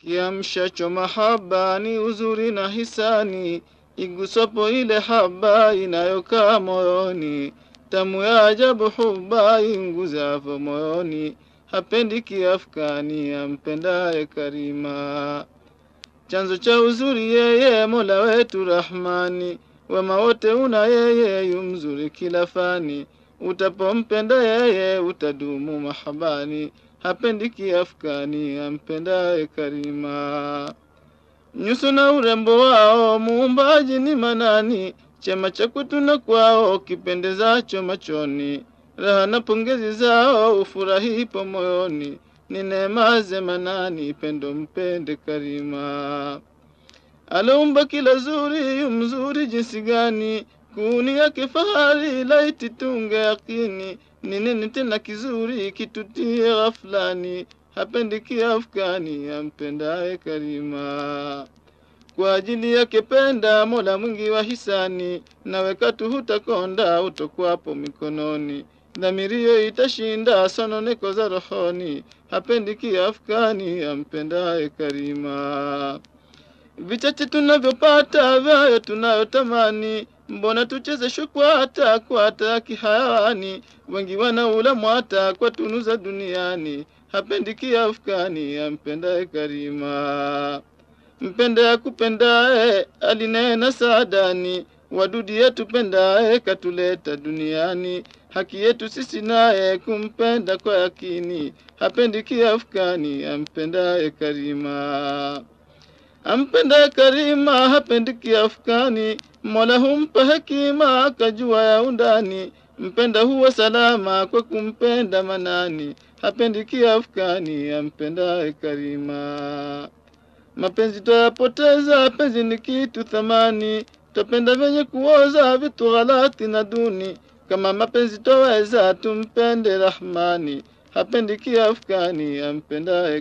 Kiamshacho mahaba ni uzuri na hisani, igusapo ile haba inayokaa moyoni, tamu ya ajabu huba inguzapo moyoni, hapendi kiafkani ampendaye Karima. Chanzo cha uzuri yeye Mola wetu Rahmani, wema wote una yeye, yu mzuri kila fani. Utapompenda yeye utadumu mahabani, hapendi kiafkani ampendaye Karima. Nyuso na urembo wao muumbaji ni manani, chema cha kutuna kwao kipendezacho machoni, raha na pongezi zao ufurahipo moyoni, ni neema ze manani, pendo mpende Karima. Aliumba kila zuri, yu mzuri jinsi gani, kuni yake fahari, laiti tunge yakini, ni nini tena kizuri kitutie ghaflani, hapendi kiafkani ampendaye Karima. Kwa ajili yake penda Mola mwingi wa hisani, nawe katu hutakonda utokwapo mikononi, dhamirio itashinda sononeko za rohoni, hapendi kiafkani ampendaye Karima. Vichache tunavyopata vyayo tunayotamani, mbona tucheze shukwata kwata kihayawani? Wengi wanaula mwata kwa tunu za duniani, hapendi kiafkani ampendaye Karima. Mpende akupendaye alinena saadani, wadudi yetupendaye katuleta duniani, haki yetu sisi naye kumpenda kwa yakini, hapendi kiafkani ampendaye Karima. Ampendaye Karima hapendi kiafkani, Mola humpa hekima akajua ya undani, mpenda huwa salama kwa kumpenda manani, hapendi kiafkani ampendaye Karima. Mapenzi twayapoteza, penzi ni kitu thamani, twapenda vyenye kuoza vitu ghalati na duni. Kama mapenzi twaweza, tumpende Rahmani, hapendi kiafkani ampendaye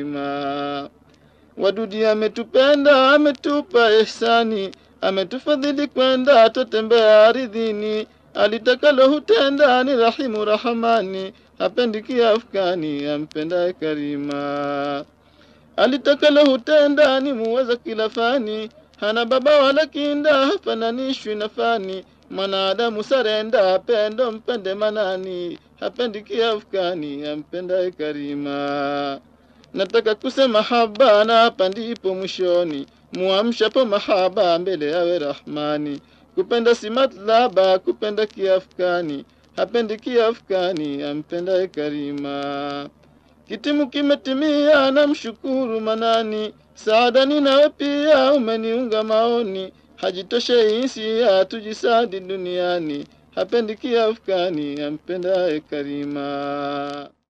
Karima. Wadudi ametupenda, ametupa ihsani, ametufadhili kwenda twatembea aridhini, alitakalo hutenda ni rahimu Rahamani, hapendi kiafkani ampendaye Karima. Alitakalo hutenda ni muweza kila fani, hana baba wala kinda, hafananishwi na fani. Mwanadamu sarenda, pendo mpende manani, hapendi kiafkani ampendaye Karima. Nataka kusema haba na hapa ndipo mwishoni, muamshapo mahaba mbele yawe Rahmani. Kupenda si matlaba, kupenda kiafkani, hapendi kiafkani ampendaye Karima. Kitimu kimetimia, namshukuru Manani, saadani nawe pia umeniunga maoni, hajitoshe insia tujisadi duniani, hapendi kiafkani ampendaye Karima.